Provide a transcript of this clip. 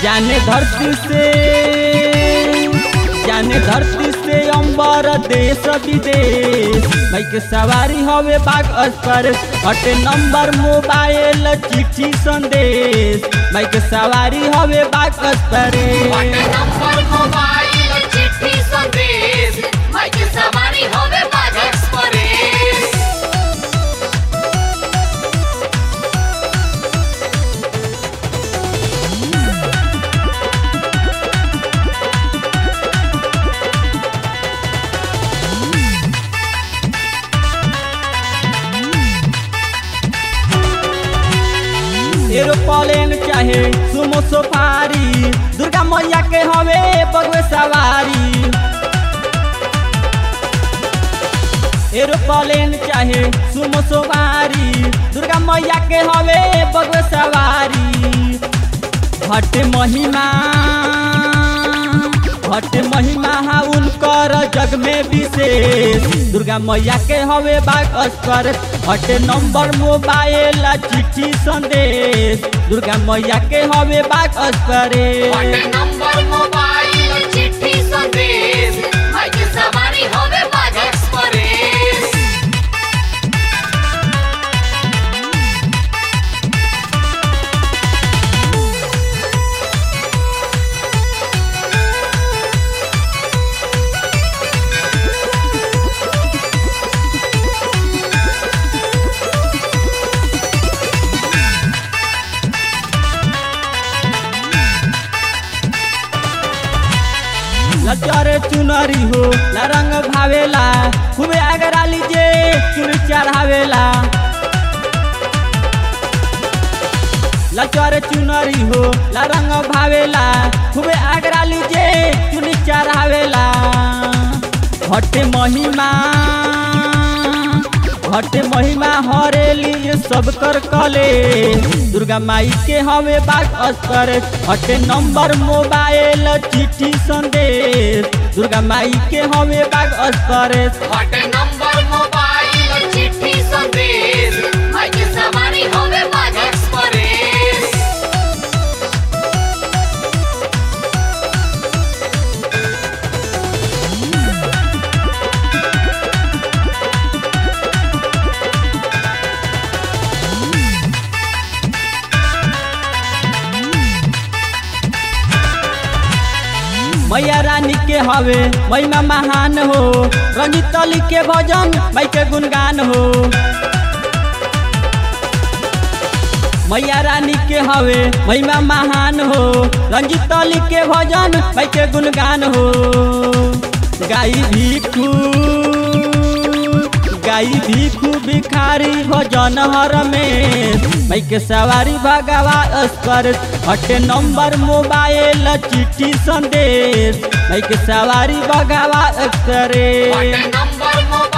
जाने धरती से जाने धरती से अंबर देश विदेश बाइक सवारी हवे बाग अस्पर हटे नंबर मोबाइल चिट्ठी संदेश बाइक सवारी हवे बाग अस्पर हटे नंबर मोबाइल चिट्ठी संदेश बाइक सवारी होवे बाग एक्सप्रेस एरोप्लेन चाहे सुमो सफारी दुर्गा मैया के हवे बगवे सवारी एरोप्लेन चाहे सुमो सवारी दुर्गा मैया के हवे बगवे सवारी हट महिमा हट महिमा हा उनकर जग में विशेष दुर्गा मैया के हवे बाग अस्कर हट नंबर मोबाइल चिट्ठी संदेश दुर्गा मैया के हवे बाग अस्कर हटे नंबर मोबाइल चिट्ठी संदेश बाइक सवारी होवे बाग एक्सप्रेस लचर चुनरी हो ला रंग भावेला खूबे आगरा लीजे चुन चढ़ावेला लचर चुनरी हो ला रंग भावेला खूबे आगरा लीजे चुन चढ़ावेला हटे महिमा हटे महिमा हरेली सब कर कले दुर्गा माई के हवे बाग अस्तर हटे नंबर मोबाइल चिट्ठी संदेश दुर्गा माई के हवे बाग अस्तर हटे नंबर मोबाइल चिट्ठी संदेश बाइक सवारी होवे बाग एक्सप्रेस मैया रानी के हवे महिमा महान हो रंजित अली के भजन माई के गुणगान हो मैया रानी के हवे महिमा महान हो रंजित अली के भजन माई के गुणगान हो गाई भिखू गाई भिखू भिखारी भजन हर में माई के सवारी भगवा अस्कर हटे नंबर मोबाइल चिट्ठी संदेश माई के सवारी भगवा अस्कर हटे नंबर मोबाइल